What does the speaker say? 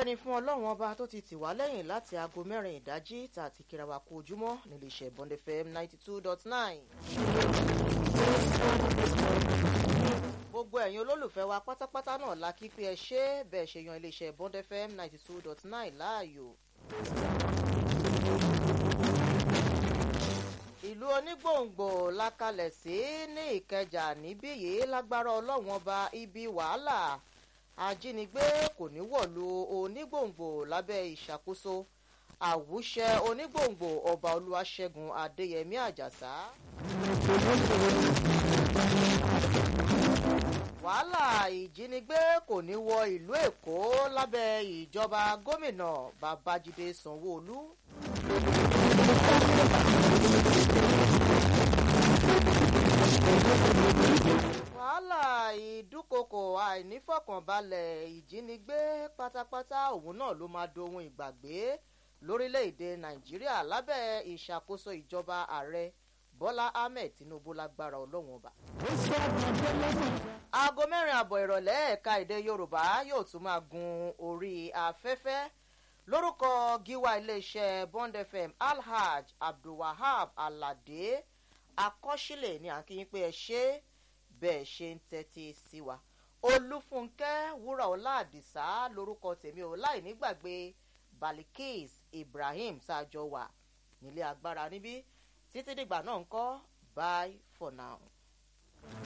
ọpẹ́ ni fún ọlọ́run ọba tó ti tì wá lẹ́yìn láti aago mẹ́rin ìdájí tá a ti kíra wa kú ojúmọ́ nílé iṣẹ́ bond fm ninety two dot nine. gbogbo ẹ̀yin olólùfẹ́ wa pátápátá náà la kí pé ẹ ṣe bẹ́ẹ̀ ṣe yan iléeṣẹ́ bond fm ninety two dot nine láàyò. ìlú onígbòǹgbò la kalẹ̀ sí ní ìkẹjà níbí yìí lágbára ọlọ́run ọba ibi wàhálà ajínigbé kò ní wọ̀lú onígbòǹgbò lábẹ́ ìṣàkóso àwùṣẹ onígbòǹgbò ọba olúwaṣẹ́gun adéyẹmí àjàsá. wàhálà ìjínigbé kò ní wọ ìlú èkó lábẹ́ ìjọba gómìnà babájídé sanwóolu. wàhálà ìdúkokò àìnífọ̀kànbalẹ̀ ìjínigbé pátápátá òun náà ló máa dohun ìgbàgbé lórílẹ̀‐èdè nàìjíríà lábẹ́ ìṣàkóso ìjọba ààrẹ bọ́lá ahmed tinubu lágbára ọlọ́run ọba. aago mẹ́rin àbọ̀ ìrọ̀lẹ́ ẹ̀ka èdè yorùbá yóò tún máa gun orí afẹ́fẹ́ lórúkọ gíwá iléeṣẹ́ bond fm alhaj abdulwahab alade akọ́sílẹ̀ ní àkíyín pé ẹ ṣe é bẹ́ẹ̀ ṣe ń tẹ́tí sí wa olúfúnkẹ́ wúrà ọlá àdìsá lórúkọ tèmi ò láì nígbàgbé balikis ibrahim sáájọ wà nílé agbára níbí títí dìgbà náà ń kọ́ bye for now.